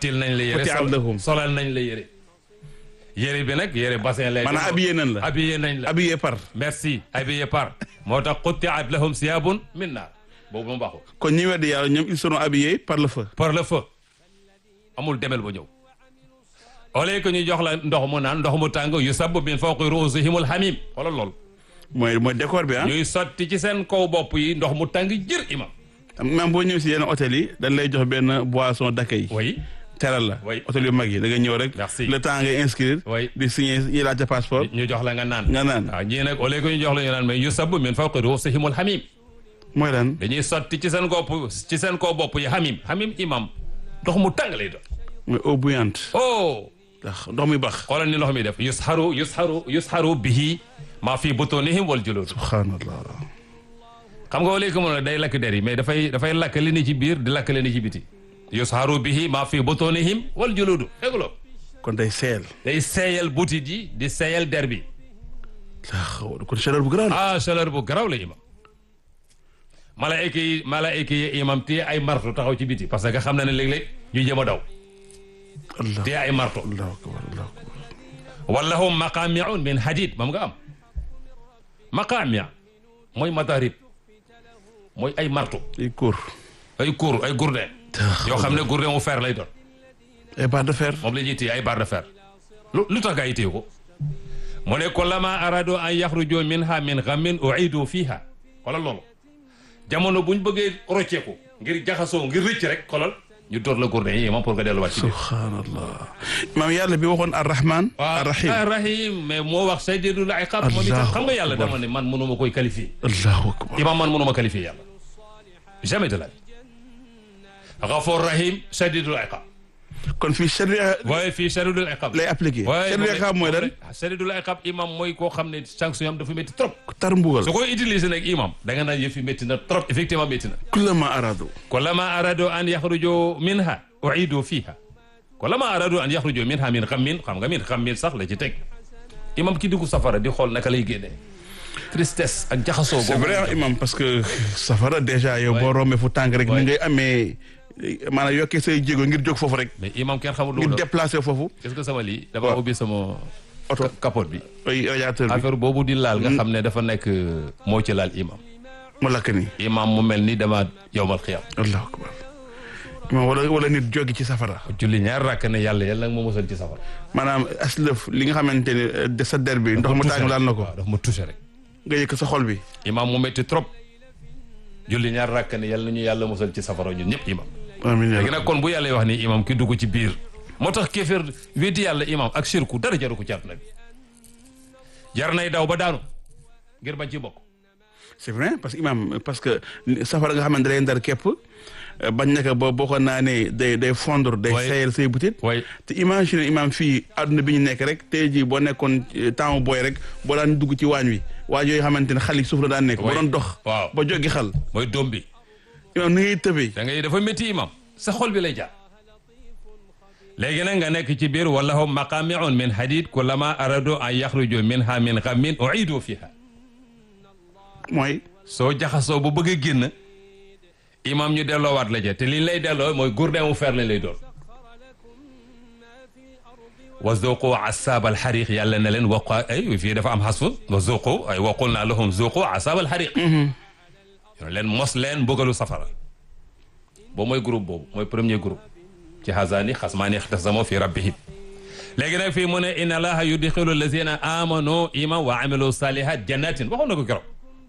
xottil nañ la yére Xutti sol- lahum. solal nañ la yére yére bi nag yére bassin lay maanaam habillé nañ la habillé nañ la habillé par merci habillé par moo tax xuttiat lahum siyaabun min naar boobu mu baaxul kon ñi weddi yàlla ñoom ils seront habillés par le feu par le feu amul demel ba ñëw au lieu que ñu jox la ndox mu naan ndox mu tàng yu sabbu min fawqi ruusihimul hamim xoolal lool mooy mooy décor bi ah ñuy sotti ci seen kaw bopp yi ndox mu tàng jër imam même boo ñëw si yenn hôtel yi dañ lay jox benn boisson d'accueil oui teral la Oui. hôtel yu mag yi da nga ñëw rek Merci. le temps ngay inscrire Oui. di signer yi laajte passeport ñu jox la nga naan nga naan waaw ñii nag au lieu que ñu jox la ñu naan mais yu sabbu min fawqi ruusihimul hamim mooy lan dañuy sotti ci seen gopp ci seen kaw bopp yi hamim hamim imam ndox mu tàng lay doon mooy eau bouillante oh ndax ndox mi bax xoolal ni ndox mi def yusharu yusharu yusharu bihi ma fi butunihim wal julud subhanallah xam nga wala ko mën a day lakk der yi mais dafay dafay lakk li ni ci biir di lakk li ni ci biti yusharu bihi ma fi butunihim wal juludu dégguloo kon day seel day seeyal butit yi di seeyal der bi xaw kon chaleur bu grand la ah chaleur bu garaw la imam malaayka yi malaayka yi imam téye ay marto taxaw ci biti parce que xam na ne léeg-léeg ñu jëm a daw allah téye ay marto allahu akbar allahu akbar wallahum maqamiun min hadid moom nga am maqamia mooy matarib mooy ay marto ay cour ay cour ay gourdin yoo xam ne gourdin mu fer lay doon ay barre de fer moom la ñuy téye ay barre de fer lu lu tax gaa yi téye ko mu ne kullama arado an yaxruju minha min ghammin uidu fiha xoolal loolu jamono buñ bëggee rocceeku ngir jaxasoo ngir rëcc rek xoolal ñu door la gourdin yi moom pour nga delluwaat ci biir subhanallah maam yàlla bi waxoon arrahman arrahim ah rahim mais moo wax shadidul iqab moom itam xam nga yàlla dama ne man mënuma koy qualifier allahu akbar imam man mënuma qualifier yàlla jamais de la vie gafoor rahim shadidul iqab kon fii sharia waaye fii shadidul iqab lay appliqué sharia xam mooy lan shadidul iqab imam mooy koo xam ne sanction yam dafa métti trop tar mbugal su koy utiliser nag imam da nga naan yëf yi métti na trop effectivement métti na kullama aradu kullama arado an yaxruju minha uidu fiha kullama arado an yaxruju minha min xammin xam nga min xammin sax la ci teg imam ki dugg safara di xool naka lay génnee tristesse ak jaxasoo c'est boobu vrai imam parce que safara déjà yow boo rombee fu tàng rek ni ngay amee maanaam yokkee say jéego ngir jóg foofu rek mais imam kenn xamul lu ngir mu doon déplacer foofu est-ce que sama lii dafa waaw. ubbi sama oto capote bi ay radiateur bi affaire boobu di laal nga xam ne dafa nekk moo ci laal imam mu lakk nii imam mu mel ni dama yowmal xiyam allahu akbar imam wala wala nit jógi ci safara julli ñaar rakk ne yàlla yàlla nag moo mosal ci safara maanaam aslëf li nga xamante ne euh, de sa der bi ndox mu tàng laal na ko waaw dafa ma touché rek nga yëkk sa xol bi imam mu métti trop julli ñaar rakk ne yàlla nañu yàlla mosal ci safara ñun ñëpp imam amiin yaa léegi nag kon bu yàlla wax ni imam ki dugg ci biir moo tax kéeféer wéeti yàlla imam ak shirku dara jaru ko ci àdduna bi jar nay daw ba daanu ngir bañ ci bokk c'est vrai parce que imam parce que safara nga xamante ne day ndar képp euh, bañ naka ba boo ko naanee day day fondre day Ouais. sayal say butit waaye te imagine imam fii àdduna bi ñu nekk rek tey jii boo nekkoon euh, temps booy rek boo daan dugg ci waañ wi waañ yooyu xamante ne xal yi suuf la daan nekk boo Ouais. doon dox waaw ba joggi xal mooy doom bi imam ni ngay tëbee da ngay dafa métti imam sa xol bi lay jaar léegi nag nga nekk ci biir walahum maqamiun min hadid kullama aradu an yaxruju minha min ghammin uidu fiha mooy soo jaxasoo bu bëgg a génn imam ñu delloowaat la ja te liñ lay delloo mooy gourdin mu fer lañ lay doon wa zuqu asaab alxariq yàlla na leen waqa ay fii dafa am xasfu wa zuqu ay waqul naa lahum zuqu asaab alxariq yoon leen mos leen mbugalu safara boobu mooy groupe boobu mooy premier groupe ci xasaani xasmaani ixtasamo fi rabbihim léegi nag fii mu ne inna allaha yudxilu allazina amanu iman wa amilu salihat jannatin waxoon na ko keroog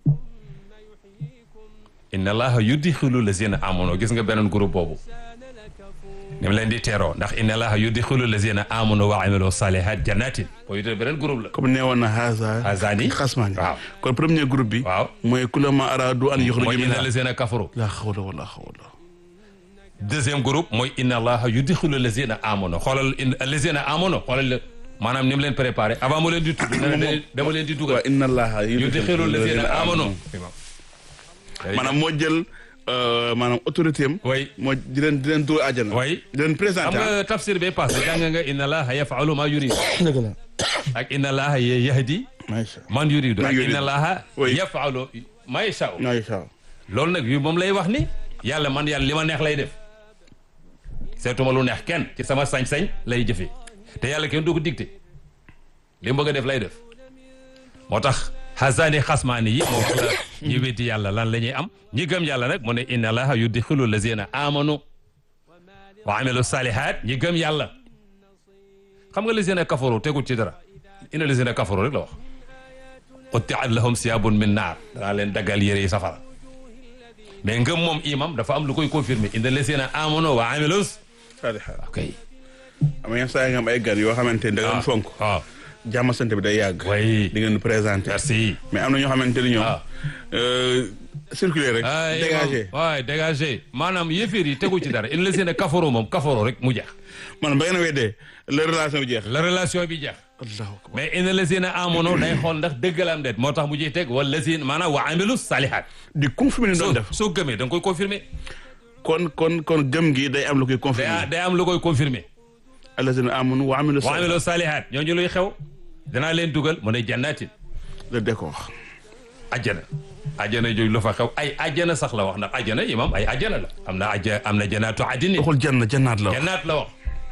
inna allaha yudxilu allazina amanu gis nga beneen groupe boobu ni mu leen di teeroo ndax inna allaha yudxilu allazina amanu wa amilu salihat jannatin boo yutee beneen groupe la comme nee woon na haza Hazaani. xasmaani waaw. kon premier groupe bi waaw mooy kullama aradu an mooy yuxriju inna minha allazina kafaru la hawla wala hawla deuxième groupe mooy inna allaha yudxilu allazina amanu xoolal in allazina amanu xoolal la maanaam ni mu leen préparé avant mu leen di tudd dana leen dama leen di dugal wa inna allaha yudxilu allazina amanu maanaam moo jël euh, maanaam autorité am way moo di leen di leen dóor àjjana way di leen xam présenté ah nga tafsir bee passé jàng nga inna allaha yafalu ma yurid dëgg la ak inna allaha yahdi macha man yuridu Man ak yuridu. inna allaha Oui. yafalu ma yashaa macha loolu nag yu moom lay wax ni yàlla man yàlla li ma neex lay def seetuma lu neex kenn ci sama sañ-sañ lay jëfee te yàlla kenn du ko dicté li mu bëgg a def lay def moo tax xasaani xasmaani yi moo wax la ñi weddi yàlla lan la ñuy am ñi gëm yàlla nag mu ne inna allaha yudxilu lazina amanu wa amilu salihat ñi gëm yàlla xam nga lazina kafaru tegul ci dara inna lazina kafaru rek la wax quttiat lahum siyabun min naar danaa leen daggal yére yi safara mais ngëm moom imam dafa am lu koy confirmer inna lazina amanu wa amilus salihaat ok am na yenn saa yi nga am ay gan yoo xamante ni da nga fonk waaw jàmm sant bi day yàgg oui di ngeen présenté merci mais am na ñoo xamante ni ñoom Ah. euh, circuler rek ay dégagé waay dégagé maanaam yëfër yi tegu ci dara inna lazina kafaru moom kafaru rek mu jeex man ba ngeen a weddee la relation bi jeex la relation bi jeex allahu akbar mais inna lazina amanu day xool ndax dëgg la am déet moo tax mu ciy teg wala lazina maanaam wa amilu salihat di confirmer ni soo doon def soo gëmee da nga koy confirmer kon kon kon gëm gi day am lu koy day confirmer day am lu koy confirmer allazina amanu wa amilu wa salihat amilu salihat ñooñu luy xew danaa leen dugal mu ne jannatin le décor ajjana ajjana jooju lu fa xew ay ajjana sax la wax ndax ajjana imam ay ajjana la am na ajja am na janaatu adinin waxul janna jannaat la wax jannaat la wax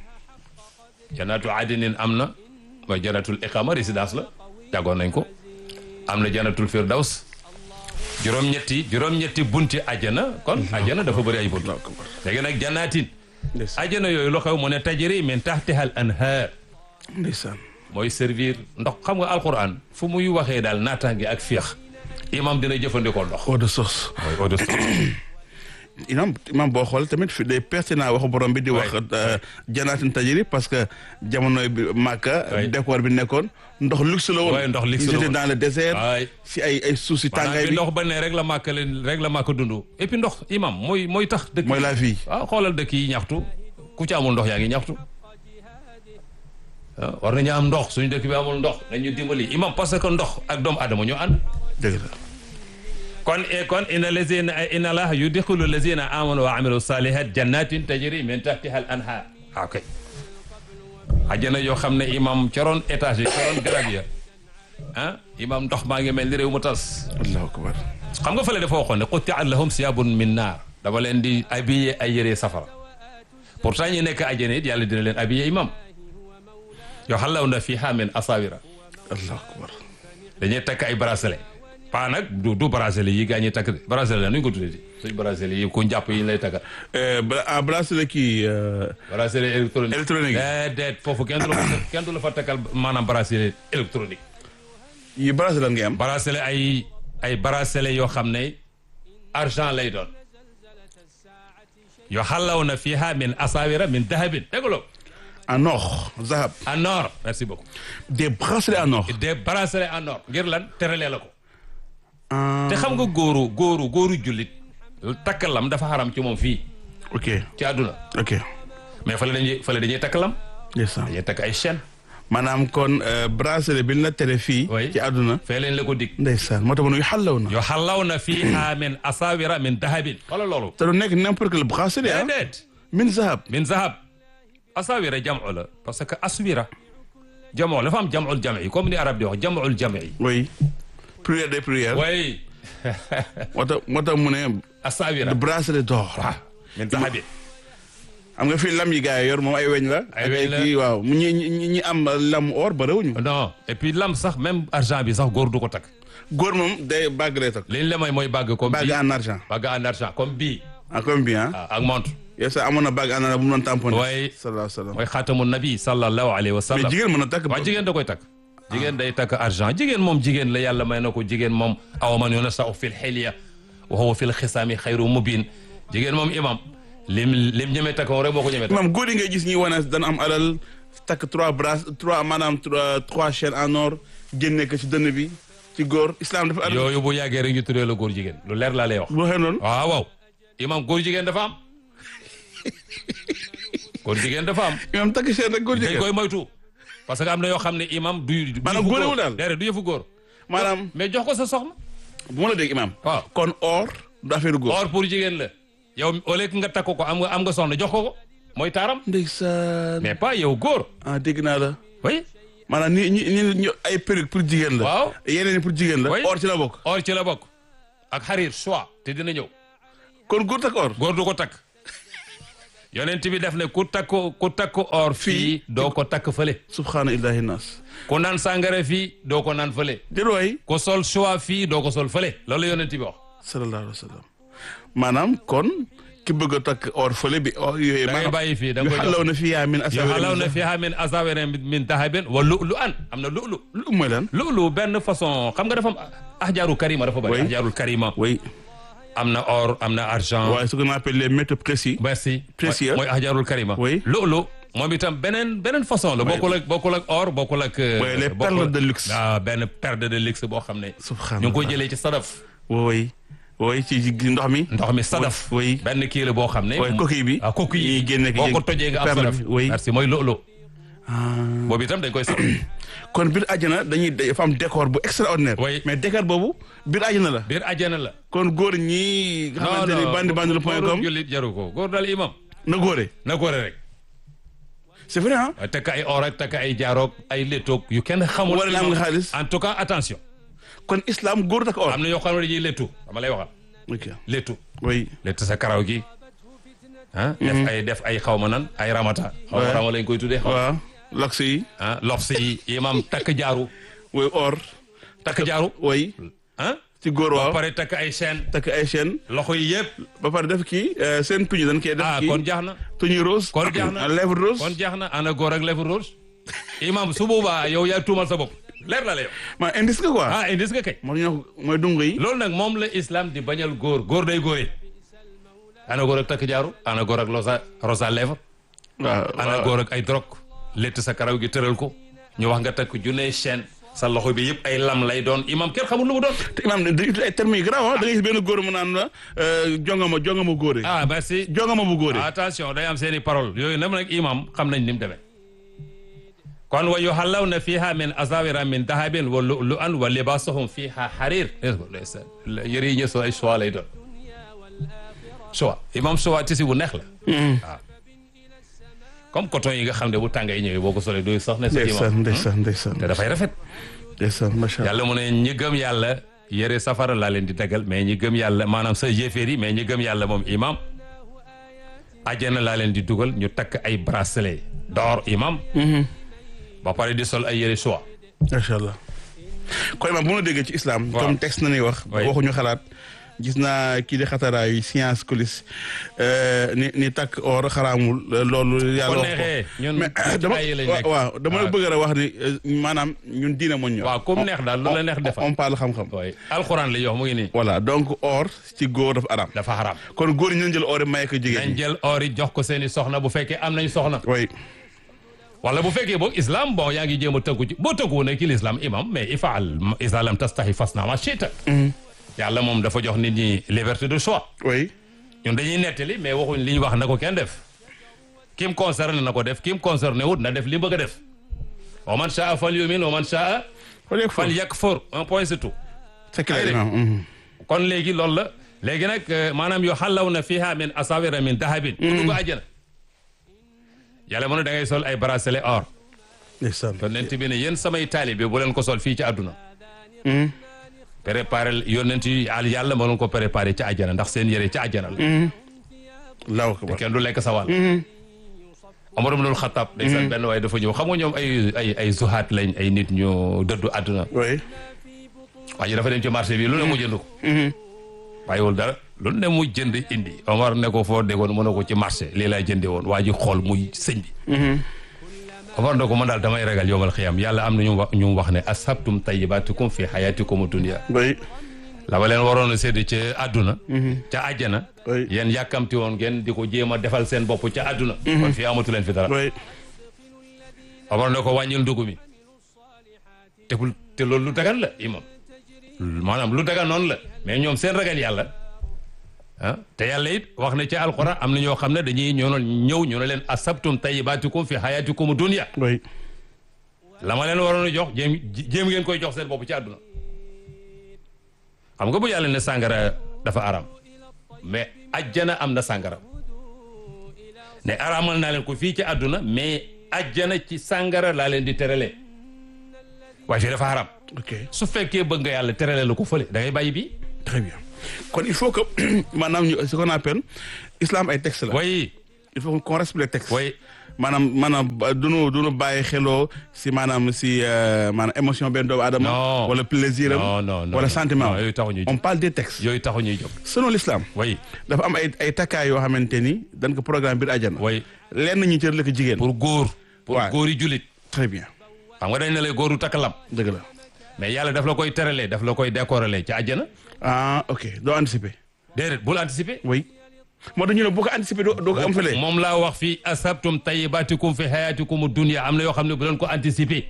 jannaatu adinin am na mooy jannatul iqama résidence la jàggoon nañ ko am na jannatul firdaws juróom-ñetti juróom-ñetti bunti ajjana kon ajjana dafa bëri ay bunt allahu akbar léegi nag jannaatin ndeysaan ajjana yooyu lu xew mu ne tajri min tahtiha al anhaar ndeysaan mooy servir ndox xam nga alquran fu muy waxee daal naataange ak féex imam dina jëfandikoo ndox eau de source mooy eau de source imam imam boo xool tamit fi day pertinent waxu borom bi di wax euh, janaatin tajri parce que jamono bi Màkka Oui. décor bi nekkoon ndox luxe la woon Ouais, ndox luxe la Ils étaient woon. dans le désert waay si ay ay suuf si maanaam tàngaay bi bi ndox ba ne rek la màkk leen rek la màkk dund et puis ndox imam mooy mooy tax dëkk mooy la vie waaw xoolal dëkk yi ñaxtu ku ci amul ndox yaa ngi ñaxtu ah war nañu am ndox suñu dëkk bi amul ndox nañu dimbali imam parce que ndox ak doomu adama ñu ànd dëgg la kon e kon inna lazina inna allaha yudxilu lazina amanu wa amilu salihat jannatin tajri min tahtiha al anhar ok ajjana yoo xam ne imam coroon étage yi coroon garab ya ah imam ndox maa ngi mel ni réew mu tas allahu akbar xam nga fële dafa waxoon ne qutti'at lahum siyabun min naar dama leen di habillé ay yére safara pourtant ñi nekk ajjana it yàlla dina leen habillé imam yoo xalaw na fiha min asawira allahu akbar dañuy takk ay bracelet pas nag du du bracelet yi gaa ñuy takk de bracelet la nu ñu ko tuddee suñ bracelet yi ku njàpp yi ñu lay takkal Euh, bla- ah bracelet kii euh, bracelet électronique Électronique. déedéet foofu kenn du la fa kenn du la fa takkal maanaam bracelet électronique yi bracelet ngay am bracelet ay ay bracelet yoo xam ne argent lay doon yoo xalaw na fiha min asawira min dahabin déggloo en or zahab en or merci beaucoup des bracelets en or des bracelets en or ngir lan teralee la ko ah te xam nga góoru góoru góoru jullit takk lam dafa xaram ci moom fii ok ci àdduna ok mais fële dañuy fële dañuy takk lam ndeysaan dañuy takk ay chaîne maanaam kon euh, bracelet bi ñu la tere fii Oui. ci àdduna fee leen la ko dig ndeysaan moo tax ma nuy xàllaw na yoo xalaw na fiha min asawira min dahabin wala loolu te du nekk n'importe quel bracelet ah déedéet min zahab min zahab asawira jamu la parce que aswira jamoo dafa am jamul jami comme ni arab di wax jamul jami oui prière des prières way moo tax moo tax mu ne asawira le bracelet d'or waaw min dahabin xam nga fii lam yi gars yi yor moom ay weñ la Ay ak weñ la. kii waaw mu ñi ñi ñi am lam or ba réwuñu non et puis lam sax même argent bi sax góor du ko takk góor moom day bague lay takk liñ la may mooy bàgg comme bague bii en argent bàgg en argent comme bii ah comme bien ah, ak montre yow sax amoon na bague en argent bu mu doon tamponné Ouais. sallallahu alayhi wa sallam mooy xaatamu nabi sallallahu alayhi wa mais sallam jigéen mën a takk waaw jigéen da koy takk jigéen day takk argent jigéen moom jigéen la yàlla may na ko jigéen moom aw man yunasau fi lxilya wa huwa fi lxisaami xayru mubin jigéen moom imam lim lim ñemee takk moom rek moo ko ñemee takk maam góor yi ngay gis ñi wane dana am alal takk trois bras trois maanaam trois trois chaînes en or génne ko ci dënn bi ci góor islam dafa alal yooyu bu yàggee rek ñu tuddee la góor jigéen lu leer laa lay wax bu waxee noonu waaw waaw imam góor jigéen dafa am góor jigéen dafa am imam takk chaîne rek góor dañ jigéen koy moytu parce que am na yoo xam ne imam du du Maanaam yëfu góorewul daal. déedéet du yëfu góor maanaam mais jox ko sa soxna bu ma la dégg imam waaw kon or du affaire góor or pour jigéen la yow au lieu que nga takk ko am nga am nga soxna jox ko ko mooy taaram ndeysaan mais pas yow góor ah dégg naa la oui maanaam ni ñi ñi ñu ay perruque pour jigéen la Waaw. yeneen yi pour jigéen la Oui. or ci la bokk or ci la bokk ak xarir choix te dina ñëw kon góor takk or góor du ko takk yonent bi def ne ku takk ku takk or fii doo ko takk fële subhaana illahi nas ku naan sàngara fii doo ko naan fële déet waay ku sol choix fii doo ko sol fële loolu yonent bi wax sallallahu alayhi wa sallam maanaam kon ki bëgg a takk or fële bi or yooyu da ngay bàyyi fii da nga yu koy xalaw jox na fiyaa min yu asawir xalaw na fiha min asawirin min dahabin wa lu'lu an am na lu'lu lu mooy lan lu'lu benn façon xam nga dafa am ahjaarul karima dafa bëri Oui. ahjaarul karima oui am na or am na argent waaye ce qu'on appelle les métaux précis merci Précieux. mooy ahjaarul karima Oui. lu'lu moom itam beneen beneen façon la bokkul ak bokkul ak or bokkul ak Oui, les bokkul- perles de luxe. ah benn perle de luxe boo xam ne Subhanallah. ñu ngi koy jëlee ci sadaf oui oui ci ci ndox mi ndox mi sadaf oui benn kii la boo xam ne oui coquille bi ah coquille yi ñuy génne boo ko tojee nga am perle sadaf bi oui merci mooy lu'lu Ah. boobu itam dañ koy sadaf kon biir àjjana dañuy dafa am décor bu extraordinaire Oui. mais décor boobu biir àjjana la biir àjjana la kon góor ñi nga xamante ni bandi bandi point góorul com jullit jaru ko góor daal imam na góore na góore rek c'est vrai ah waaye takk ay or ak takk ay jaaroog ay léttoog yu kenn xamul Wala na am nga imam. xaalis. en tout cas attention kon islam góor tak or am na yoo xam ne dañuy léttu dama lay waxal ok léttu oui létt sa karaw gi ah def ay def ay xaw ma nan ay ramata xaw ma Ouais. rama lañ koy tuddee xaw waaw laks yi ah lobs yi imam takk jaaru oui or takk jaaru oui ah ci góor ba waaw pare takk ay chaîne takk ay chaîne loxo yi yëpp ba pare def kii euh, seen tuñu dañ koy def ah kii kon jaax na tuñu rose kon jeex na. lèvre rose kon jeex na ana góor ak lèvre rouge imam su boobaa yow yaa tuumal sa bopp leer la la yow ma indice nga quoi ah indis nga kay moo ñoo mooy dunga yi loolu nag moom la islam di bañal góor góor day góore ana góor ak takk jaaru ana góor ak rosa rosa lèvre waaw ana waaw. góor ak ay drog létt sa karaw gi tëral ko ñu wax nga takk junne chaîne sa loxo bi yëpp ay lam lay doon imam kenn xamul lu mu doon te imaam dañuy uti ay termes yu garaaw ah da ngay gis benn góor mu naan la euh, jongama jongama góore ah merci jongama bu góore attention day am seeni parole yooyu nam nag imam xam nañ ni mu demee kon wa yuhallawna fiha min asawira min dahabin wa lu'lu'an wa libasuhum fiha harir yëre yi ñu so ay choix lay doon choix imam choix tisi bu neex la waaw comme coton yi nga xam ne bu tàngay ñëwee boo ko solee doy sax ne sa ndeysaan imam ndeysaan ndeysaan te dafay rafet ndeysaan macha allah yàlla mu ne ñi gëm yàlla yëre safara laa leen di tegal mais ñi gëm yàlla maanaam sa yéeféer yi mais ñi gëm yàlla moom imam ajjana laa leen di dugal ñu takk ay bracelet d'or imam ba pare di sol ay yëre choix macha allah kon imaam bu ma déggee ci islam Waaw. comme texte na ñuy wax Oui. waxuñu xalaat gis naa kii di xataraayu science colis ni ni takk or xaraamul loolu yàlla ko wax ko neexee ñun mais ci dama ay lañ waaw nekk waaw dama la waaw. bëgg a wax ni euh, maanaam ñun diina moo ñor waaw comme neex daal lu la neex defal on parle xam-xam waaye alxuraan li yox mu ngi nii voilà donc or ci góor dafa araam dafa xaraam kon góor ñi ñu jël or yi may ko jigéen nañ ñi jël or yi jox ko seeni soxna bu fekkee am nañ soxna oui wala bu fekkee boog islam bon yaa ngi jéem a tënku ci boo tënku ne ki l'islam imam mais ifaal isa lam tastahi fasna ma chita yàlla moom dafa jox nit ñi liberté de choix oui ñun dañuy nettali mais waxuñ li ñu wax na ko kenn def kim concerné na ko def kim concerné wut na def li mu bëgg a def wa man shaa fal yumin wa man shaa fa léegi fal foofu yakfur un point c'est tout c'est clair Allez. imaam mhm. kon léegi loolu la léegi nag euh, maanaam yu xallaw na fiha min asawira min dahabin ku dugg àjjana yàlla mu ne da ngay sol ay bracelet or ndeysaan yonent bi ne yéen samay taalibe bu leen ko sol fii ci àdduna Mhm. préparé yonent yi al yàlla moo leen ko préparé ci àjjana ndax seen yëre ci àjjana la Allahu akbar kenn du lekk sa wàll Omar ibnul Xattaab day san benn waaye dafa ñëw xam nga ñoom ay ay ay zuhaat lañ ay nit ñu dëddu àdduna oui waa ji dafa dem ci marché bi lu ne mu jënd ko bàyyiwul dara lu ne mu jënd indi Omar ne ko foo déggoon mu ne ko ci marché lii laa jënde woon waa ji xool muy sëñ bi Omar ne ko man daal damay ragal yowmal xiyam yàlla am na ñu wax ñu wax ne ashabtum tayyibatikum fi hayatikum dunya oui la ba leen waroon a sédd ca àdduna ca àjjana Oui. yéen yàkkamti woon ngeen di ko jéem a defal seen bopp ca àdduna kon fii amatu leen fi dara oui Omar ne ko wàññil ndugg mi te bul te loolu lu dagan la imam maanaam lu dagan noonu la mais ñoom seen ragal yàlla ah te yàlla it wax na ci alquran am na ñoo xam ne dañuy ñoo ñëw ñu ne leen asabtum tayyibatikum fi hayatikum dunya oui la ma leen waroon a jox jéem jéem ngeen koy jox seen bopp ci àdduna xam nga bu yàlla ne sàngara dafa aram mais ajjana am na sàngara ne aramal naa leen ko fii ci àdduna mais ajjana ci sàngara laa leen di terale waaye fii dafa aram ok su fekkee bëgg nga yàlla terale la ko fële da ngay bàyyi bi très bien kon il faut que maanaam ñu ce qu'on appelle islam ay texte la waaye il faut qu'on respecte le texte. oui maanaam maanaam ba- duñu duñu bàyyi xeloo si maanaam si euh, maanaam émotion benn doomu aadama. Non. wala plaisir am. non non non wala non. sentiment non yooyu taxu ñuy on jóg parle des textes. yooyu taxu ñuy jóg selon l'islam oui dafa am ay ay takkaay yoo xamante ni dañ ko programme biir àjjana. oui lenn ñi cër la ko jigéen. pour góor pour Ouais. góor yi jullit très bien xam nga dañ ne lay góoru takk lam dëgg la. mais yàlla daf la koy teralee daf la koy décoralee ci àjjana ah ok doo anticiper. déedéet bul anticiper oui moo tax ñu ne boo ko anticiper doo doo ko am fële. moom laa wax fii asabtum tayyibatikum fi hayatikum dunya am na yoo xam ne bu leen ko anticiper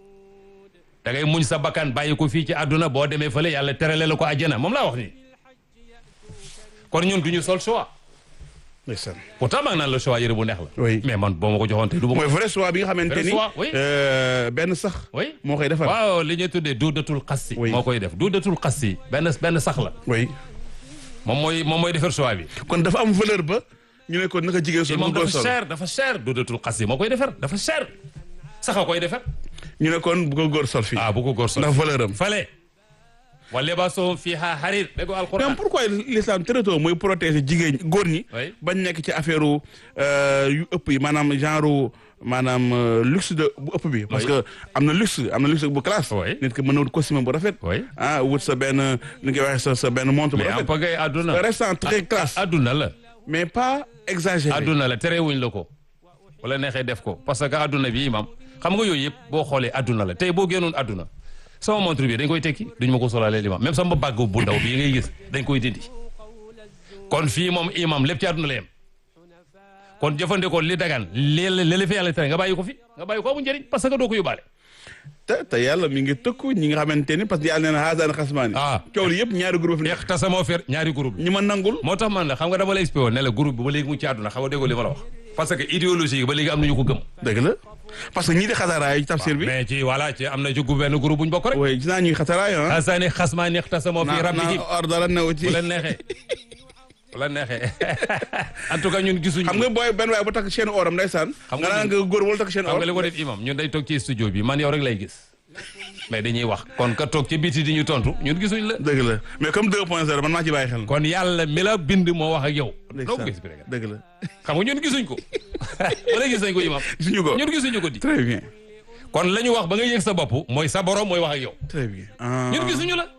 da ngay muñ sa bakkan bàyyi ko fii ci àdduna boo demee fële yàlla terale la ko àjjana moom laa wax nii kon ñun du ñu sol choix ndeysaan. pourtant maa ngi naan la choix yëre bu neex la Oui. mais man boo ma ko joxoon tey du ma ko mooy vrai choix bi nga xamante Vrai ni. choix, oui. euh, benn sax. oui moo koy defar. waaw li ñuy tuddee duudatul xassi Oui. moo koy def duudatul xassi benn benn sax la oui moom mooy moom mooy defar choix bi kon dafa am valeur ba ñu ne ko naka jigéen sol moom mu góor dafa sol cher dafa cher duudatul xassi moo koy defar dafa cher sax a koy defar ñu ne kon bu ko góor sol fii. ah bu ko góor sol ndax valeur am. fale wa libaasuhum fiha harir dégg nga mais alquran pourquoi l'islam très tôt mooy protéger jigéen góor ñi. Oui. bañ nekk ci affaire yu ëpp yi maanaam genre maanaam euh, luxe de bu ëpp bi. parce Oui. que am na luxe am na luxe bu classe. Oui. nit ki mën na wut costume bu rafet. Oui. ah wut sa benn ni nga koy waxee sa sa benn montre bu mais en rafet. pagay àdduna restant très classe. àdduna la mais pas exagéré. àdduna la terewuñ la ko wala neexee def ko parce que àdduna bi imam xam nga yooyu yëpp boo xoolee àdduna la tey boo génnoon àdduna sama montre bi dañ koy tekki duñ ma ko solaalee imam même sama bàgg bu ndaw bii ngay gis dañ koy dindi kon fii moom imam lépp ci àdduna la yem kon jëfandikoo li dagan li li la fi yàlla tere nga bàyyi ko fi nga bàyyi ko amul njëriñ parce que doo ko yóbbaale te te yàlla mi ngi tëkku ñi nga xamante ni parce que yàlla nee na haasaan xasmaani. Ah. coow li yëpp ñaari groupe fi nekk. ixtasamoo fer ñaari groupe ñi ma nangul. moo tax man la xam nga dama lay expliqué woon ne la groupe bi ba léegi mu ci àdduna xam nga déggoo li ma la wax parce que idéologie yi ba léegi am na ñu ko gëm dëgg la parce que ñii di xasaraay ci tafsir bi. mais ci voilà ci am na ci benn groupe bu ñu bokk rek oui gis naa ñuy xasaraay ah. xasaani xasmaani ixtasamoo fi naa rabbihim naa or dara new ci. bu leen neexee bu leen neexee en tout cas ñun gisuñu xam nga booy benn waaye bu takk chaîne oram ndeysaan. Xam nga nga naan ñun- nga góor wala takk chaîne xam or. nga li ko def imam ñun day toog ci studio bi man yow rek lay gis mais dañuy wax kon ka toog ci biti di ñu tontu ñun gisuñ la dëgg la mais comme 2.0 man maa ci bàyyi xel. kon yàlla mi la bind moo wax ak yow doo ko ndeysaan expliqué dëgg la. xam nga ñun gisuñ ko wala gis nañ ko imam gisuñu ko. ñun gisuñu ko di très bien. kon la ñu wax ba nga yëg sa bopp mooy sa borom mooy wax ak yow très bien. ah ñun gisuñu la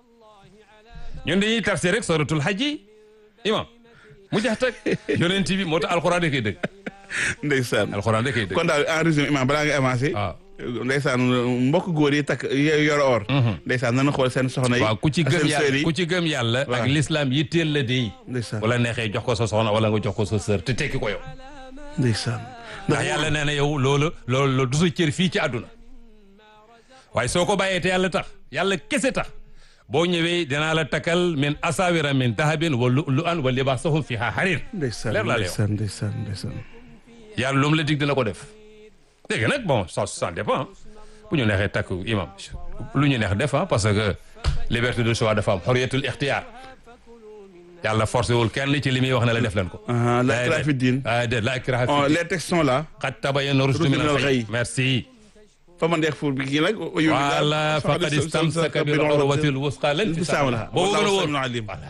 ñun dañuy tafsir rek suratul hajj yi imam mu jax tag yonent bi moo tax alxuraan da koy dëgg ndeysaan. alxuraan da koy dëgg kon daal en résumé imam balaa nga avancé. waaw ndeysaan mbokk góor yi takk y- yor or. ndeysaan nañu xool seen soxna yi. waaw ku ci ak gëm seen sœur yàlla yi. ku ci gëm yàlla ak Waaw. l'islam yitteel la dey ndeysaan wala neexee jox ko sa soxna wala nga jox ko sa sœur te tekki ko yow ndeysaan. ndax yàlla nee na yow loolu loolu du sa cër fii ci àdduna waaye soo ko bàyyee te yàlla tax yàlla kese tax boo ñëwee dinaa la takkal min asawira min dahabin wa lu lu an wa libaasahum fiha harir ndeysaan leer laa lay wax ndeysaan ndeysaan ndeysaan. yàlla lu mu la dig dina ko def dégg nag bon ça ça dépend bu ñu neexee takk imam lu ñu neex def ah parce que liberté de choix dafa am xoriyatul ixtiyaar yàlla forcé wul kenn ci li muy wax ne la def leen ko. ah la ikraha fi diin. ah déedéet la ikraha fi Oh, diin les textes sont là. qad tabayyana rushdu min al-ghayy merci. fa man deex pour bi kii nag. voilà faqad istamsaka bil urwatil wusqa lan fisaama laha boobu gën a wóor alim voilà.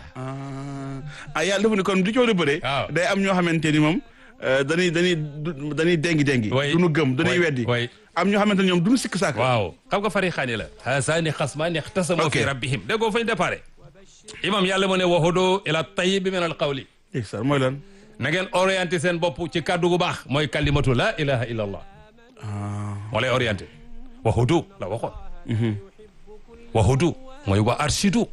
ah yàlla dafa ne kon du coow lu bëre. waaw. day am ñoo xamante ni moom euh, dañuy dañuy du- dañuy dengi dengi. way du nu gëm dañuy way, weddi. way. am ñoo xamante ni ñoom du nu sikk saaka. waaw xam nga farixaani la hasaani xasmaani ixtasamu Ok. fi rabbihim déggoo fañ déparé imam yàlla mu ne waxudu ila tayyib min al qawli ndeysaan mooy lan. na ngeen orienté seen bopp ci kàddu gu baax mooy kalimatu la ilaha illa allah moo lay orienté waxudu la waxoon waxudu mooy wa arshidu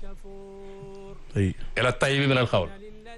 ay ila tayyib min al qawl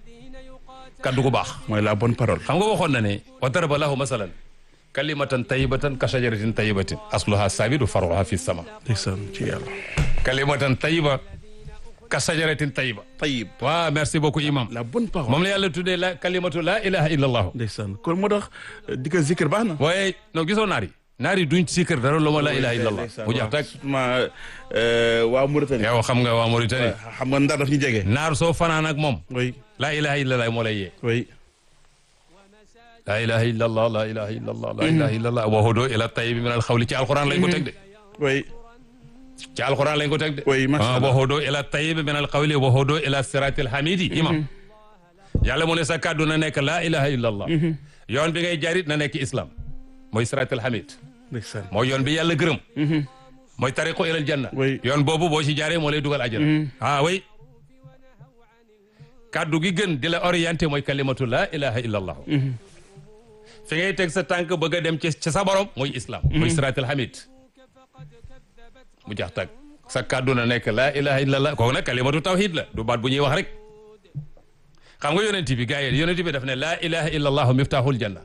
kàddu gu baax mooy la bonne parole. xam nga waxoon na ne wa daraba lahu masalan kalimatan tayyibatan ka shajaratin tayyibatin asluha sabidu faruha fi sama ndeysaan ci yàlla. kalimatan tayyiba ka shajaratin tayyiba tayyib. waaw merci beaucoup imam la bonne parole. moom la yàlla tuddee la kalimatu la ilaha illa allah ndeysaan kon moo tax di ko zikir baax na. waaye non gisoo naar yi naar yi duñ sikkar dara lu ma la ilaha illa allah bu jax tak ma waa Mauritanie. yow xam nga waa Mauritanie xam nga ndar daf ñu jege. naar soo fanaan ak moom oui la ilaha illa allah moo lay yee oui. la ilaha illa allah la ilaha illa allah la ilaha illa allah wa hudu ila tayyib min al xawli ci alquran lañ ko teg de oui ci alquran lañ ko teg de Oui, masha ah, Allah. wa hudu ila tayyib min al qawli wa hudu ila siratil hamidi imam yàlla mu ne sa kàddu na nekk la ilaha illa allah yoon bi ngay jarit na nekk islam mooy siratal hamid ndeysaan mooy yoon bi yàlla gërëm mooy tariqu ilal janna Oui. yoon boobu boo ci jaaree moo lay dugal àjjana ah oui kàddu gi gën di la orienté mooy kalimatu la ilaha illa allah fi ngay teg sa tànk bëgg a dem ci ci sa borom mooy islam mooy siratal hamid mu jax tag sa kàddu na nekk la ilaha illa allah kooku nag kalimatu tawhid la du baat bu ñuy wax rek xam nga yonent bi gars yi yonent bi daf ne laa ilaha illa allahu miftahul janna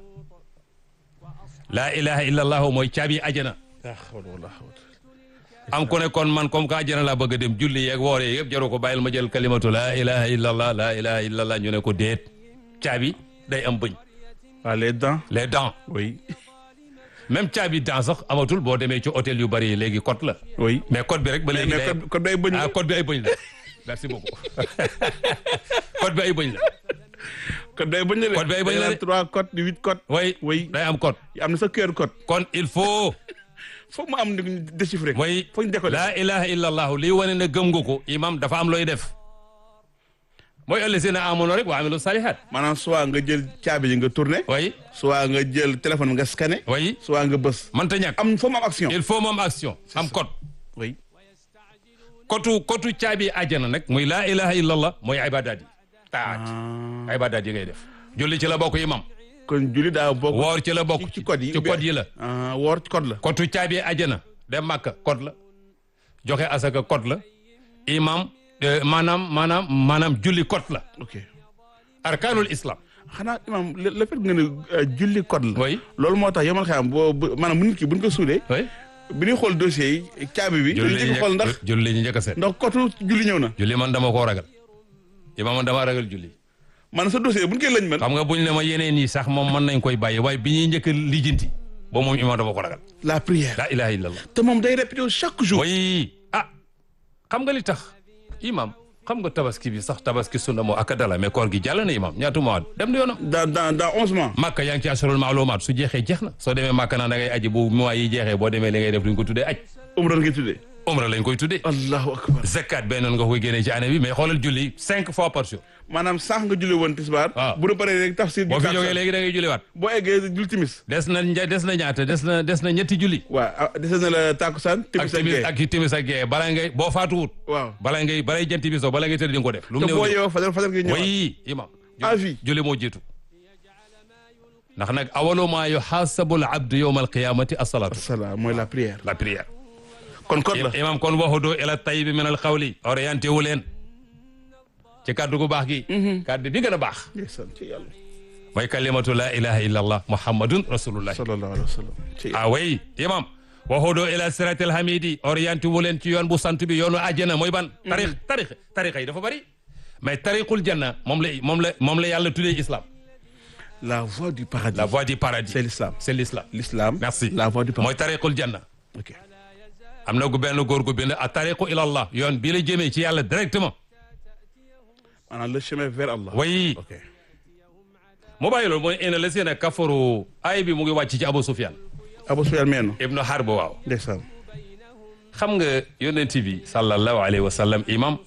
laa ilaha illa allahu mooy caabi ajana laa hawla wala quwwata am ku ne kon man comme que ajana laa bëgg a dem julli yeeg woor yeeg yëpp jaru ko bàyyil ma jël kalimatu laa ilaha illa allah laa ilaha illa allah ñu ne ko déet caabi day am bëñ waaw les dents les dents oui même caabi dents sax amatul boo demee ci hôtel yu bari yi léegi code la oui mais code bi rek ba léegi mais day code code day bëñ ah code bi ay bëñ la merci beaucoup code bi ay bëñ la code day bëñ la de Code day bëñ la de. trois code di huit code way Oui. day am code am na sa QR code kon il faut foog mu am ni ñu déchiffré ko mooy foog ñu décoder laa ilaha illa allahu lii wane ne gëm nga ko imam dafa am looy def mooy ëllësina amono rek wa amilu salihat maanaam soit nga jël caabi yi nga tourné way soit nga jël téléphone nga scanné way soit nga bës mënta ñàkk am foog mu am action il faut moom action am code oui kotu kotu caabi àjjana nag muy laa ilaha illa allah mooy ibadaat yi taat ibadaat yi ngay def julli ci la bokk imam kon julli daa bokk woor ci la bokk ci code yi ci code yi la ah woor ci code la kotu caabi àjjana dem màkka code la joxe asaka code la imam eh, maanaam maanaam maanaam julli code la ok arkaanul islam xanaa imam le le fait nga ne euh, julli code la oui loolu moo tax yomal xam boo bu- maanaam bu nit ki buñ ko suulee oui bi ñuy xool dossier yi caabi bi dañu julli njëkk xool ndax julli ñu njëkk a seet ndax kotu julli ñëw na julli man dama koo ragal imam man dama ragal julli maanaam sa dossier buñ koy lañ man xam nga buñ ne ma yeneen yi sax moom mën nañ koy bàyyi waaye bi ñuy njëkk a lijjanti ba moom imam dama ko ragal la prière la ilaha illallah te moom day répété chaque jour way ah xam nga li tax imam xam nga tabaski bi sax tabaski sunna moo ak dala mais koor gi jàll na imam ñaatu mois dem na yoonam dans dans dans onze mois màkka yaa ngi ci assurul maalumaat su jeexee jeex na soo demee màkka naa da ngay aji bu mois yi jeexee boo demee li ngay def duñ ko tuddee aj umra nga tuddee umra lañ koy tuddee allahu akbar zakat benn nga koy génnee ci année bi mais xoolal julli cinq fois par jour maanaam sànq nga julli woon tisbaar waaw. bu nu paree rek tafsir boo fi bi jógee léegi da ngay julliwaat boo eggee jul timis des na nja- des na ñaata des na des na ñetti julli waaw ah, dese na la tàkkusaan ak timis ak timis gee ak timis ak gee bala ngay boo faatuwut waaw bala ngay balay jant bi soo bala ngay tëdd di nga ko def lu mu te néew boo néew. yeewoo fajar fajar gi ñëwaat way imam à vie julli moo jiitu ndax nag awalu ma yuxaasabu al abdu yowma alqiyamati asalaatu salaam mooy la prière la prière kon code la imam kon waxudu ila tayibi min al xawli orienté wu leen ci kàddu gu baax gi kàddu bi gën a baax ndeysaan ci yàlla mooy kalimatu la ilaha illa allah muhammadun rasulullah sallallahu alayhi wa sallam ci yàlla ah way imam waxudu ila siratil hamidi orienté wu leen ci yoon bu sant bi yoonu àjjana mooy ban tarix tarix tarixa yi dafa bari mais tariqul janna moom la moom la moom la yàlla tuddee islam la voie du paradis la voie du paradis c'est l'islam c'est l'islam l'islam merci la voie du paradis mooy tariqul janna ok am na gu benn góor gu bind a tariqu ila allah yoon bii la jëmee ci yàlla directement maanaam le chemin vers Allah way ok mu bàyyi loolu mooy ina la seen a kafaru ay bi mu ngi wàcc ci Abu Sufyan Abu Sufyan meeno ibnu Harb waaw ndeysaan xam nga yonent bi sallallahu alayhi wa sallam imam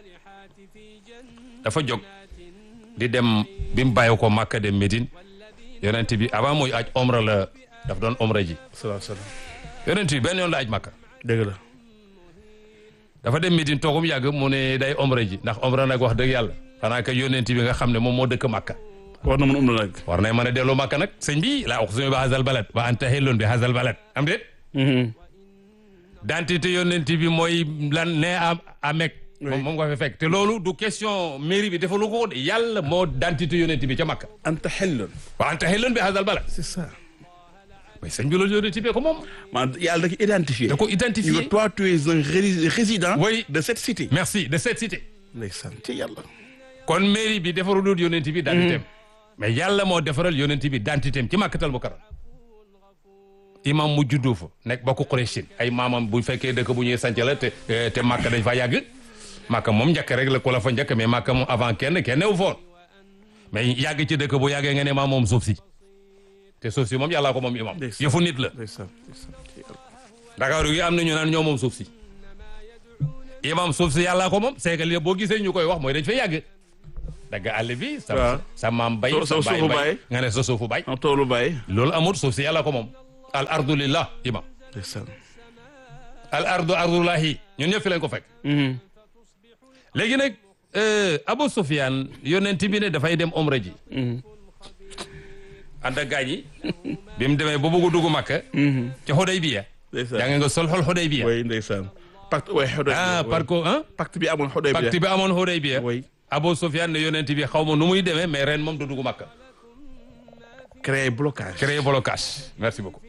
dafa jóg di dem bi mu bàyyi ko Makka dem Médine yonent bi avant muy aj omra la daf doon omra ji salaam salaam yonent bi benn yoon la aj Makka dëgg la dafa dem Médine toogum yàgg mu ne day omra ji ndax omra nag wax dëgg yàlla xanaa que yonent bi nga xam ne moom moo dëkk Makka war na mën um na nag war nay mën a delloo Makka nag sëñ bi laa uqsimu bi hazal balad wa anta hillun bi hazal balad am déet dentité yonent bi mooy lan ne a a Mekk moom moom nga fa fekk te loolu du question mairie bi defalu ko de yàlla moo dentité yonent bi ca Makka anta xellun wa anta hillun bi hazal balad c'est ça mais sëñ bi loolu yonent bi ko moom maanaam yàlla da ko identifié da ko ñu identifié toi tu es un ré- résident Oui. de cette cité merci de cette cité ndeysaan ci yàlla kon mairie bi defarul yonent bi dentitéem mais yàlla moo defaral yonent bi dentitéem ci Makkatal Mukarram imam mu juddoo fa nekk bokk Qurayshin ay maamam bu fekkee dëkk bu ñuy sanc la te te Makka dañ fa yàgg Makka moom njëkk rek la ku la fa njëkk mais Makka moom avant kenn kenn newu foon mais yàgg ci dëkk bu yàggee nga ne maa moom suuf si te suuf si moom yàllaa ko moom imam Ndeysaan. yëfu nit la ndeysaan ndeysaan ci yàlla Dakar gi am na ñu naan ñoo moom suuf si imam suuf si yàllaa ko moom c'est que li boo gisee ñu koy wax mooy dañ fa yàgg dagg àll bi sa Waaw. sa maam bay So- sa so baay suufu bay baay. nga ne sa suufu bay en toolu bàyyi. loolu amul suuf si yàlla ko moom al ardu lillah imam ndeysaan. al ardu ardullahi ñun ñëpp fi lañ ko fekk Mhm. léegi nag euh, Abu Sufyan yonent bi ne dafay dem omra ji Mhm. ànd ak gaañ yi bi mu demee ba bëgg a dugg Makka Mhm. ca Xudaybiya ndeysaan. yaa nga nga sol xol Xudaybiya oui ndeysaan. pacte oui Xudaybiya. ah oui. par ko ah pacte bi amoon Xudaybiya. pacte bi amoon Xudaybiya oui. Abu Sufyan ne yonent bi xaw ma nu muy demee mais ren moom du dugg Makka créer blocage. créer blocage merci beaucoup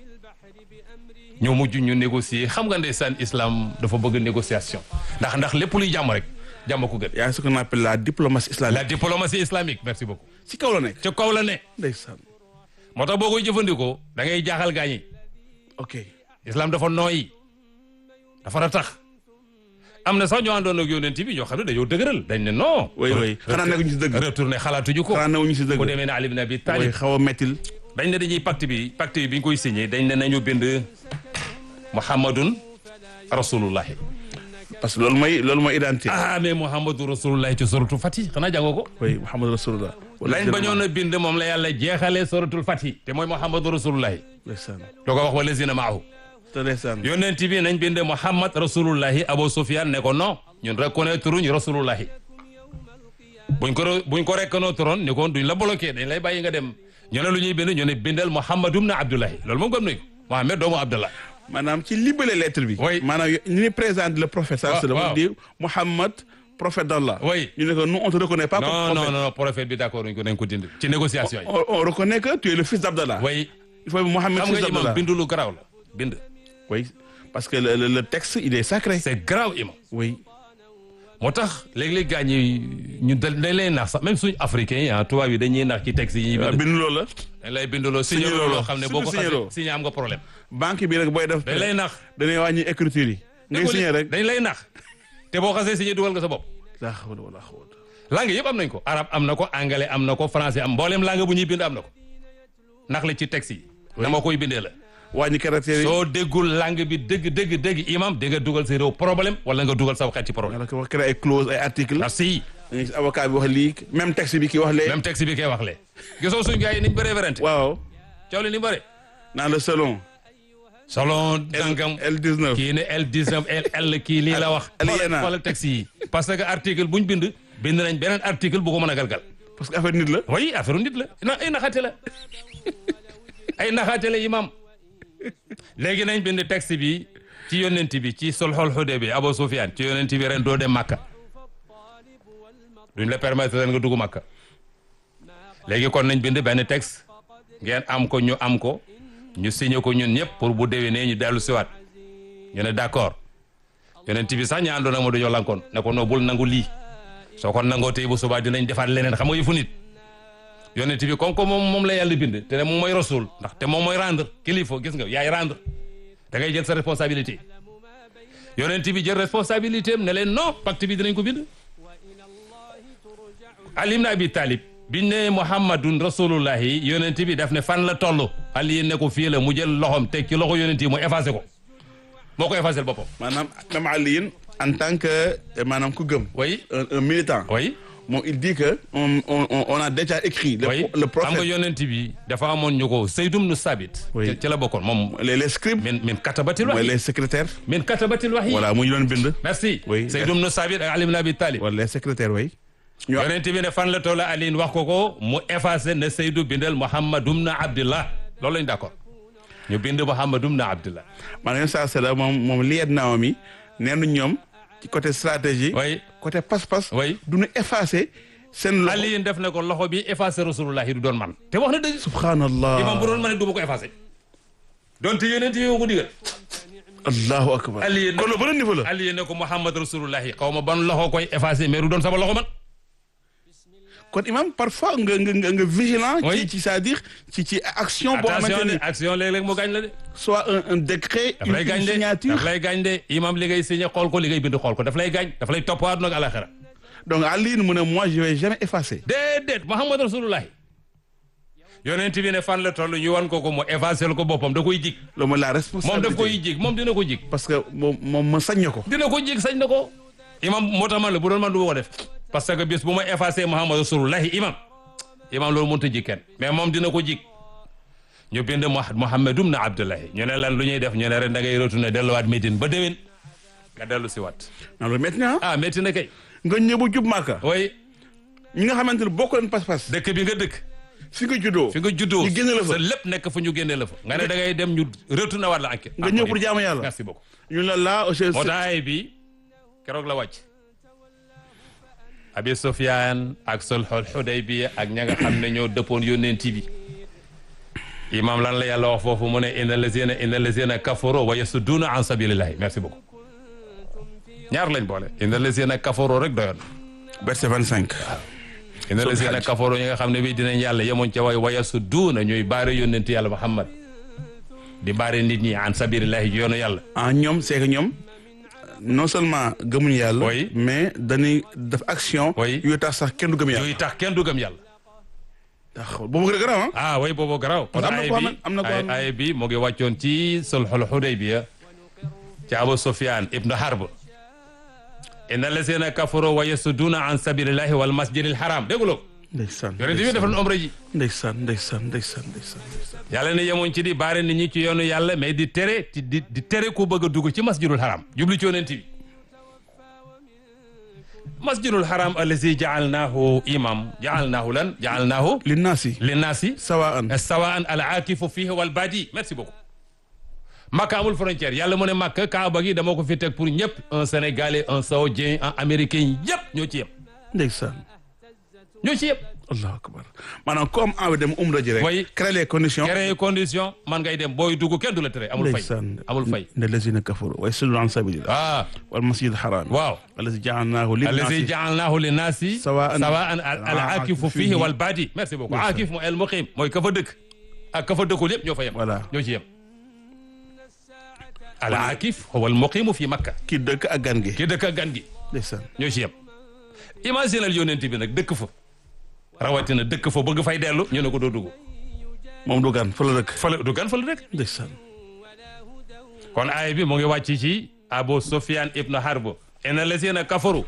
ñoo mujj ñu négocier xam nga ndeysaan islam dafa bëgg négociation ndax ndax lépp luy jàmm rek jàmm ko gën y a ce qu'on appelle la diplomatie la islamique. diplomatie islamique merci beaucoup ci kaw la nekk. ca kaw la ne ndeysaan. moo tax boo koy jëfandikoo da ngay jaaxal gaañi ok. islam dafa nooyi dafa ratax am na sax ñoo àndoon ak yonent bi ñoo xam ne dañoo dëgëral dañ ne non oui oui xanaa nekkuñu si dëgg. retourné xalaatuñu ko xanaa nekkuñu si ku dëgg. demee ne Ali ibn Abi oui Talib xaw a mettil. dañ ne dañuy pacte bi pacte bi bi ñu koy signé dañ ne nañu bind muhammadun rasulullahi parce que loolu mooy loolu mooy identité. ah mais muhammadu rasulullahi ci suratul fatih xanaa jàngoo ko oui Muhammad Rasulullah. lañ bañoon a bind moom la yàlla jeexalee suratul fatih te mooy muhammadu rasulullahi ndeysaan. doo ko wax wa lazina maahu te ndeysaan. yonent bi nañ bind muhammad rasulullahi abu sufyan ne ko non ñun reconnaître uñ rasulullahi buñ ko re- buñ ko reconnaître oon ni kon duñ la bloqué dañ lay bàyyi nga dem ñu ne lu ñuy bind ñu ne bindal muhammadum na abdullahi loolu moom gëm nañ ko muhammad doomu abdullah maanaam ci libellé lettre bi. Oui. maanaam ñu ni présente le prophète. Waaw, sallallahu waaw. alayhi wa sallam di Muhammad prophète d'Allah. Oui. ñu ne ko nous on te reconnaît pas comme non non prophète. non prophète bi d'accord uñ ko nañ ko dindi ci négociation yi on, on reconnaît que tu es le fils d'Abdallah. way il faut Mohamed xam fils nga imam d'Abdallah. bindu lu garaaw la bind oui parce que le, le, le texte il est sacré. c'est grave imam oui. moo tax léeg-léeg gars ñi ñu dañ dañ lay nax sax même suñu africains yi ah tubaab yi dañuy nax ci texte yi ñuy waaw bind bind loolu la. dañ lay binduloo signé Signé loo loo xam ne surtout boo ko signé xasee loo. signé am nga problème banque bi rek booy def. dañ lay nax dañuy wàññi écriture yi. ngay Déggoo li- signé rek. dañ lay nax te boo xasee signé dugal nga sa bopp laa hawla wala quwwata. langue yëpp am nañ ko arabe am na ko anglais am na ko français am mboolem langue bu ñuy bind am na ko nax la ci texte yi na ma koy bindee la wàññi caractère yi. soo déggul langue bi dëgg dëgg dëgg imam di nga dugal sa réew problème wala nga dugal sa xeet ci problème wala ko wax créer ay clause ay article merci da ngay gis avocat bi wax lii même texte bi ki wax lee. même texte bi kay wax le gisoo suñ gars yi niñ bëree werante waaw. coow li ni bëri dans le salon. selon dangam L19. kii ne L19 L kii lii la wax Aliena. wala texte yi parce que article buñ bind bind nañ beneen article bu ko mën a galgal parce que affaire nit la. oui affaire nit la na ay naxaate la ay naxaate la imam léegi nañ bind texte bi ci yonent bi ci sulhul Hudaybiya Abu Sufyan ci yonent bi ren doo dem Makka duñ la permettre ren nga dugg Makka léegi kon nañ bind benn texte ngeen am ko ñu am ko ñu signé ko ñun ñëpp pour bu déwénee ñu dellu siwaat ñu ne d'accord yonent bi sax ñu àndoon ak ma dañoo lankoon ne ko noo bul nangu lii soo ko nangoo tey bu subaa dinañ defaat leneen xam nga yëfu nit yonent bi comme que moom moom la yàlla bind te ne moom mooy rasul ndax te moom mooy rendre kilifa gis nga yaay rendre da ngay jël sa responsabilité yonent bi jël responsabilité am ne leen non pacte bi dinañ ko bind Ali ibn Abi Talib biñ ne Muhammadun rasulullahi yonent bi daf ne fan la toll Ali ne ko fii la mu jël loxom teg ci loxo yonent yi mu effacé ko moo ko effacé boppam maanaam même Alioune en tant que euh, maanaam ku gëm. oui un, un militant. oui moom il dit que on on on on a déjà écrit. le oui pro- le xam nga prophète yonent bi dafa amoon ñu ko Seydum nu Sabit Oui. ci ci la bokkoon moom les les scribes. min min katabatil mooy wahyi les secrétaires. min katabatil wahyi voilà mu ñu doon bind. merci Oui. Seydum nu Sabit ak Ali ibn Abi Talib wala les secrétaires oui. ñoo yonent bi ne fan la toll Aliin wax ko ko mu effacé ne Seydou bindal Muhammadum na Abdillah loolu lañ d'accord ñu bind Muhammadum na Abdillah maanaam saa sala moom moom liet naaw mi nee na ñoom ci côté stratégie. oui côté pas-pas. oui du ñu effacer seen loxo. Aliin def na ko loxo bi effacé rasulullahi du doon man te wax na dëgg subhanallah. imam bu doon man du ma ko effacé donte yonent yi ko digal allahu akbar. Aliin kon loolu beneen niveau la. Aliin ne ko Muhammad rasulullahi xaw ma ban loxo koy effacé mais du doon sama loxo man kon imam parfois nga nga nga nga vigilant. Oui. ci ci c'est-à-dire ci ci action. boo attention xamante de ni action léeg-léeg mu gaañ la de soit un un décret. daf une lay gaañ une de signature. daf lay gaañ de imam li ngay signé xool ko li ngay bind xool ko daf lay gaañ daf lay topp àdduna ak alaxira donc Alioune mu ne moi je vais jamais effacer. déedéet Muhammad rasulullahi yonent bi ne fan la toll ñu wan ko ko mu effacé ko boppam da koy jig loolu mooy la moom responsabilité. daf koy jig moom dina ko jig parce que moom moom ma sañ na ko. dina ko jig sañ na ko imam moo tax man la bu doon man du ma ko def parce que bis bu ma effacé Muhammad rasulullahi imam imam loolu mënut a jig kenn mais moom dina ko jig ñu bind Muhammadum na Abdullahi ñu ne lan lu ñuy def ñu ne ren da ngay retourné delluwaat Médine ba déwén nga dellu si waat non loolu métti na ah métti na kay nga ñëw ba jub Màkka way ñi nga xamante ne bokk leen pas-pas dëkk bi nga dëkk fi nga juddoo fi nga juddoo ñu génne la fa sa lépp nekk fa ñu génne la fa nga ne da ngay dem ñu retourné waat la enquête nga ñëw pour jaamu yàlla merci beaucoup ñu la laa aussi moo tax ay bi keroog la wàcc abi Sufyaan ak sulhul Hudaybiya ak ña nga xam ne ñoo dëppoon yónneent bi imam lan la yàlla wax foofu mu ne inna lazina inna lazina kafaru wa yasudduuna an sabilillahi merci beaucoup ñaar lañ boole inna lazina kafaru rek doyoon verset 25 inna lazina kafaru ñi nga xam ne bii dinañ yàlla yemoon ca way wa yasudduuna ñuy baare yónneent yàlla Muhammad di baare nit ñi an sabilillahi yoonu yàlla ah ñoom c'est que ñoom non seulement gëmuñu yàlla Oui. mais dañuy def action Oui. yooyu tax sax kenn du gëm yàlla yooyu tax kenn du gëm yàlla tax boobu gën a garaaw ah ah way boobu garaaw kon am na ay ko bi am- am na ko ay am- ay bi mu ngi wàccoon ci sulhul Hudaybiya ci Abu Sufyan ibnu Harb inna lazina kafaru wa yasudduuna an sabilillahi wal masjidil haram dégguloo ko ndeysaan yonent bi defoon umra ji ndeysaan ndeysaan ndeysaan ndeysaan ndeysaan yàlla ne yemoon ci di baare nit ñi ci yoonu yàlla mais di tere di di di tere ku bëgg a dugg ci masjidul haram jublu ci yonent bi masjidul haram allazi jaalnaahu imam jaalnaahu lan jaalnaahu linnaasi linnaasi sawaan sawaan al aakifu fihi wal badi merci beaucoup Makka amul frontière yàlla mu ne Makka Kaaba gi dama ko fi teg pour ñëpp un Sénégalais un Saoudien un Américain yëpp ñoo ci yem ndeysaan ñoo ci yem allahu akbar maanaam comme envie dem umra ji rek Oui. créer les conditions créer condition man ngay dem booy dugg kenn du la tere amul fay ndeysaan amul fay ne lazina kafaru wa yasudduuna an sabilillah ah wal masjid haram waaw allazi ja'alnahu allazi linnaasi jaalnaahu linnaasi Sawaan- sawaan al al aakifu fihi wal badi merci beaucoup Ndeysaan. aakif mooy el muqim mooy ka fa dëkk ak ka fa dëkkul yëpp ñoo fa yem Voilà. ñoo ci yem al aakif huwa al muqimu fi Makka ki dëkk ak gan gi ki dëkk ak gan gi ndeysaan ñoo ci yem imaginal yonent bi nag dëkk fa rawatina dëkk fa bëgg fay dellu ñu ne ko doo dugg moom du gan fa la dëkk fële du gan fële rek ndeysaan kon aay bi mu ngi wàcc ci Abu Sufyan ibn Harb inna lazina kafaru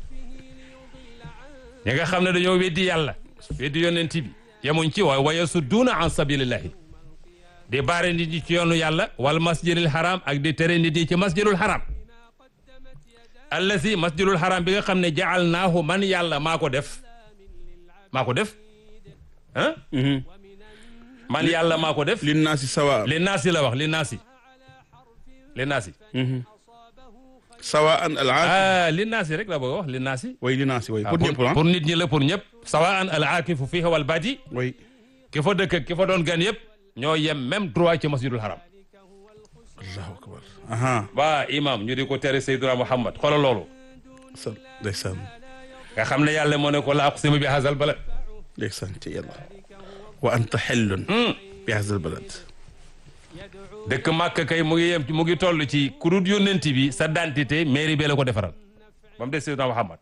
ñi nga xam ne dañoo weddi yàlla weddi yonent bi yemuñ ci waaye wa yasudduuna an sabilillahi di baare nit ñi ci yoonu yàlla wal masjidil haram ak di tere nit ñi ci masjidul haram allazi masjidul haram bi nga xam ne jaalnaahu man yàlla maa ko def maa ko def ah man yàlla maa ko def linnaasi sawaan li naasi la wax li naasi li naasi sawaan al aakif ah li naasi rek la bëgg a wax li naasi way linnaasi way ah, pour ñëpp ah pour nit ñi la pour ñëpp sawaan al aakifu fiiha wal badi way ki fa dëkk ak ki fa doon gan yëpp ñoo yem même droit ci masjidul haram allahu akbar aha waa imam ñu di ko tere Seydina Muhammad xoolal loolu sa ndeysaan nga xam ne yàlla moo ne ko la aqsimu bi hazal balad ndeysaan ci yàlla wa anta xellun bi hazal balad dëkk màkk kay mu ngi yem mu ngi toll ci ku dul yónnent bi sa dentité mairie bee la ko defaral ba mu des Seydina Muhammad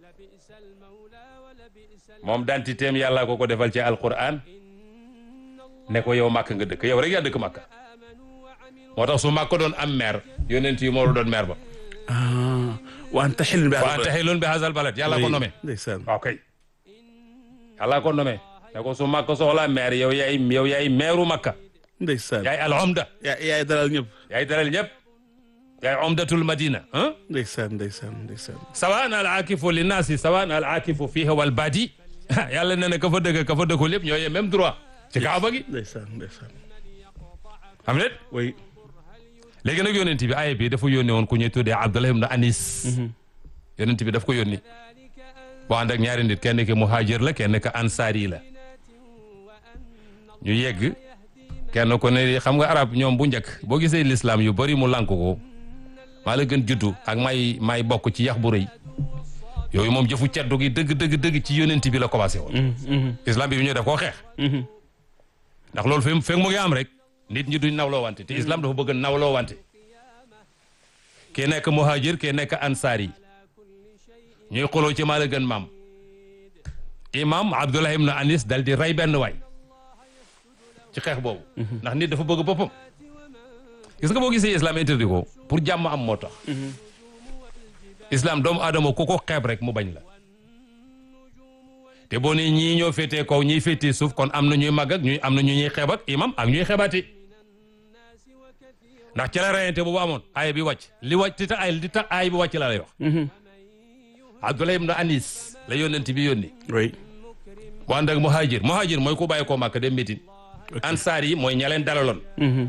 moom dentité am yàlla ko ko defal ci alquran ne ko yow màkk nga dëkk yow rek yaa dëkk màkk moo tax su màkk doon am maire yónnent yi moo la doon maire ba ah wa anta xellun bi wa hazal anta balad xilun bi hazal balad yàlla ko nommé ndeysaan waaw kay yàlla ko nommé ne ko su màkk soxlaa maire yow yaay yow yaay maireu màkka ndeysaan yaay al omda yaa yaay dalal ñëpp yaay dalal ñëpp yaay omdatul madina ah ndeysaan ndeysaan ndeysaan sawaan al aakifu li naasi sawaan al aakifu fiiha wal badi yàlla nee na ka fa dëgg ka fa dëkkul lépp ñoo yem même droit ci kaaba gi ndeysaan ndeysaan xam ne way léegi nag yonent bi aaya bi dafa yónni woon ku ñuy tuddee Abdullah ibn Anis yonent bi daf ko yónni boo ànd ak ñaari nit kenn ki muhajir la kenn ka ansaari la ñu yegg kenn ko ne xam nga arab ñoom bu njëkk boo gisee l'islam yu bari mu lànk ko maa la gën juddu ak may may bokk ci yax bu rëy yooyu moom jëfu ceddu gi dëgg dëgg dëgg ci yonent bi la commencé woon islam bi bi ñu def koo xeex ndax loolu fi fekk mu ngi am rek nit ñi duñ nawloo wante te islam dafa bëgg nawloo wante kii nekk muhajir kii nekk ansaar yi ñuy xuloo ci maa la gën maam imam abdullah ibn anis dal di rey benn waay ci xeex boobu ndax nit dafa bëgg boppam gis nga boo gisee islam interdit ko pour jàmm am moo tax islam doomu aadama ku ko xeeb rek mu bañ la te boo nee ñii ñoo féetee kaw ñii féetee suuf kon am na ñuy màgg ak ñuy am na ñu ñuy xeeb ak imam ak ñuy xeebaati ndax ci la rayante boobu amoon aaya bi wàcc li wàcc ti tax ay li tax aaya bi wàcc laa lay wax Abdullah ibn Anis la yónnent bi yónni oui bu ànd ak muhajir muhajir mooy ku bàyyi koo màkk dem Médine ansaar yi mooy ña leen dalaloon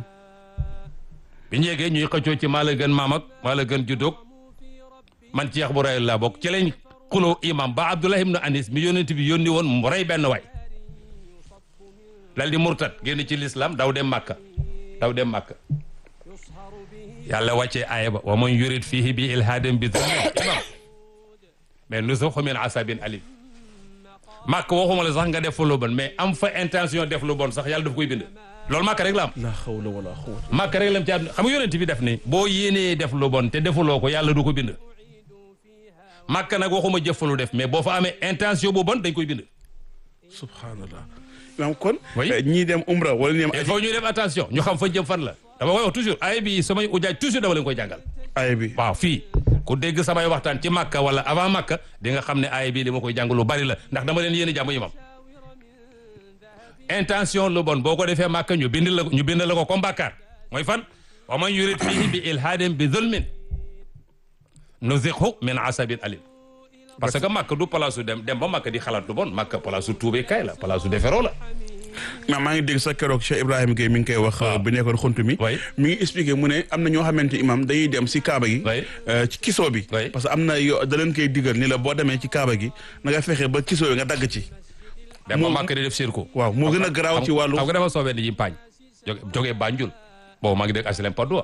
bi ñu yeggee ñuy xëccoo ci maa la gën maam ak maa la gën juddoog man ci yax bu rayul laa bokk ci lañ xuloo imam ba Abdullah ibn Anis mi yónnent bi yónni woon mu rey benn waay dal di murtat génn ci l'islam daw dem màkka daw dem màkka yàlla wàccee aaya ba wa man yurid fihi bi ilhaadin bi zulmin imam mais nuzuqhu min asabin alim màkk waxuma la sax nga def fa lu bon mais am fa intention def lu bon sax yàlla daf koy bind loolu màkk rek la am la hawla wala quwwata màkk rek la am ci àdduna xam nga yonent bi def ni boo yéenee def lu bon te defuloo ko yàlla du ko bind màkk nag waxuma jëf fa lu def mais boo fa amee intention bu bon dañ koy bind subhanallah imam kon Oui. eh, ñii dem umra wala ñi dem il faut ñu def attention ñu xam fa jëm fan la dama koy wax toujours ay bi samay ujaaj toujours dama leen koy jàngal aaya bi waaw fii ku dégg samay waxtaan ci màkka wala avant màkka di nga xam ne aay bii li ma koy jàng lu bari la ndax dama leen yéene jàmm imam intention lu bon boo ko defee màkka ñu bind la ñu bind la ko comme bàkkaar mooy fan wa man yurid fihi bi ilhaadin bi zulmin nuziqhu min asabin alim parce que màkk du place su dem dem ba màkk di xalaat lu bon màkk place su tuubee kay la place su deferoo la maa maa ngi dégg sa keroog Cheikh Ibrahima Gueye mi ngi koy wax waaw. bi nekkoon xuntu mi Oui. mi ngi expliqué mu ne am na ñoo xamante imam dañuy dem si kaaba gi Oui. euh, ci kisoo bi Oui. parce que am na yo da leen koy digal ni la boo demee ci kaaba gi na nga fexe ba kisoo bi nga dagg ci dem ba Moo- màkk di def sirku waaw moo gën a garaaw ci wàllu xam nga dafa soobee di yimpaañ jóge jógee Banjul boobu maa ngi dégg asilem Padoa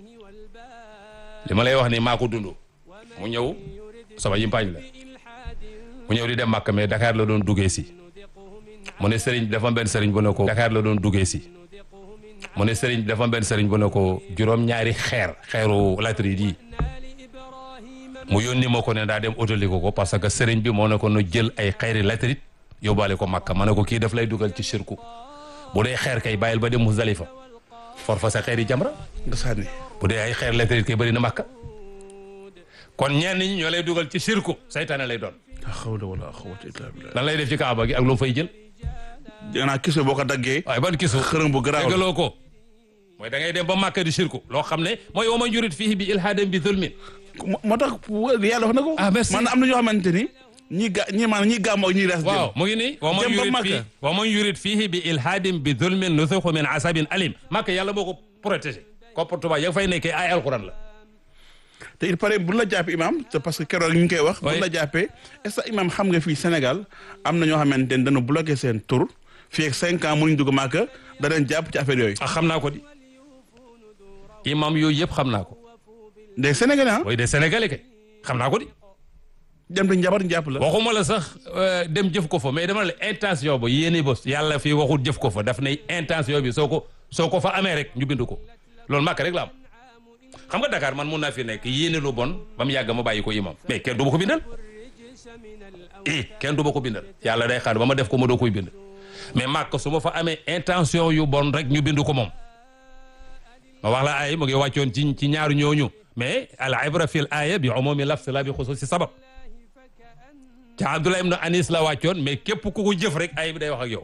li ma lay wax ni maa ko dund mu ñëw sama yimpaañ la mu ñëw di dem Màkka mais Dakar la doon duggee si mu ne sëriñ bi dafa am benn sëriñ bu ne ko Dakar la doon duggee si mu ne sëriñ bi dafa am benn sëriñ bu ne ko juróom-ñaari xeer xeeru latérite yi mu yónni ma ko ne daa dem utali ko ko parce que sëriñ bi moo ne ko nu jël ay xeeri latérite yóbbaale ko Makka ma ne ko kii daf lay dugal ci shirku bu dee xeer kay bàyyil ba dem Muzdalifa for fa sa xeeri jamra nga sànni bu dee ay xeer latérite kay bëri na Makka kon ñenn ñi ñoo lay dugal ci shirku saytaane lay doon la hawla wala quwwata illa billah lan lay def ci kaaba gi ak lu mu fay jël danaa kisoo boo ko daggee waaye ban kisu xërëm bu garaaw la déggaloo ko mooy da ngay dem ba Makka di shirku loo xam ne mooy wa man yurid fihi bi ilhaadin bi zulmin moo moo tax yàlla wax na ko Ah, merci. maanaam am na ñoo xamante ni ñi ga ñi maanaam ñi gàmmoo ak ñi rees waaw mu ngi nii wa man Dem ba yurid Makka. fii wa man yurid fihi bi ilhaadin bi zulmin nusuxu min asabin alim Makka yàlla moo ko protégé comportement ya fay nekkee ay alquran la te il paraît bu la jàppee imam te parce que keroog ñu ngi koy wax. bu Oui. la jàppee est-ce que imam xam nga fii Sénégal am na ñoo xamante ne dañu bloqué seen tur fii ak cinq ans mënuñ dugg Màkka da leen jàpp ci affaire yooyu. ah xam naa ko di imam yooyu yëpp xam naa ko des Sénégalais ah. mooy des sénégalais kay xam naa ko di dem di njabar jàpp la. waxuma la sax euh, dem jëf ko fa mais dama la intention ba yéene ba yàlla fii waxul jëf ko fa daf ne intention bi soo ko soo ko fa amee rek ñu bind ko loolu màkk rek la am xam nga Dakar man mun naa fi nekk yéene lu bon ba mu yàgg ma bàyyi ko imam mais kenn du ma ko bindal i kenn du ma ko bindal yàlla day xaar ba ma def ko ma doo koy bind mais màkk su ma fa amee intention yu bon rek ñu bind ko moom ma wax la ay mu ngi wàccoon ci ci ñaaru ñooñu mais al ibra fil aaya bi umumi lafs la bi xususi sabab ca Abdullah ibn Anis la wàccoon mais képp ku ko jëf rek ay bi day wax ak yow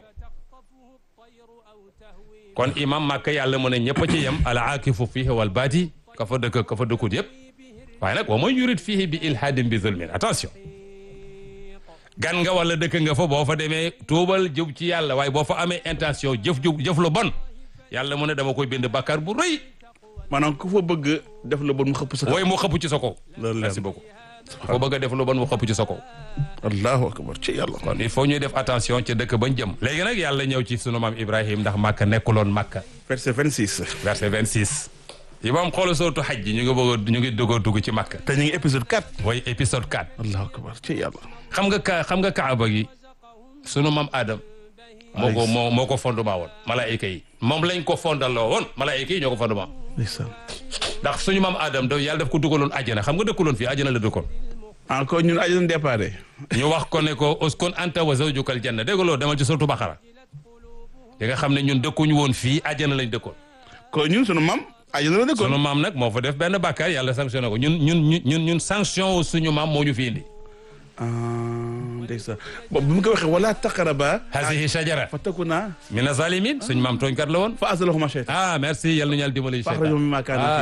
kon imam Makka yàlla mu ne ñëpp a ci yem al aakifu fihi wal baati ka fa dëkk ka fa dëkkut yëpp waaye nag wa man yurid fihi bi ilhaadin bi zulmin attention gan nga wala dëkk nga fa boo fa demee tuubal jëf ci yàlla waaye boo fa amee intention jëf ju jëf lu bon yàlla mu ne dama koy bind bakkaar bu rëy maanaam ku fa bëgg def la bon mu xëpp sa kaw. wooy mu xëpp ci sa kaw Loolu leer merci beaucoup ko bëgg a def lu bon mu xëpp ci sa kaw allahu akbar ci yàlla. kon il faut ñuy def attention ca dëkk bañ jëm léegi nag yàlla ñëw ci sunu maam Ibrahim ndax Makka nekkuloon Makka verset 26. verset 26 yi moom xoolal sootu xaj ji ñu ngi bëgg a ñu ngi dugg a dugg ci Makka te ñu ngi épisode 4. mooy épisode 4 allahu akbar ci yàlla. xam nga ka xam nga kaaba gi sunu maam Adam moo ko moo moo ko fondement woon malaayika yi moom lañ ko fondaloo woon malaayika yi ñoo ko fondement ndeysaan. ndax suñu maam Adam da yàlla daf ko dugaloon àjjana xam nga dëkkuloon fii àjjana la dëkkoon encore ñun aji nañ déparé. ñu wax ko ne ko uskun anta wa zawjukal janna dégg nga loolu demal ci suratu Baqara di nga xam ne ñun dëkkuñu woon fii àjjana lañ dëkkoon kon ñun sunu mam aji na la sunu dëkkoon. maam nag moo fa def benn bàkkaar yàlla sanctionné ko ñun ñun ñun ñun ñun sanction suñu maam moo ñu fi indi ah ndeysaan bon bi mu ko waxee wala taqaraba hasihi shajara fa takuna mina zalimin suñ maam tooñkat la woon fa azalahuma shaytan ah merci yal nañu yàlla dimbali fa axrajahuma mimma kaanu ah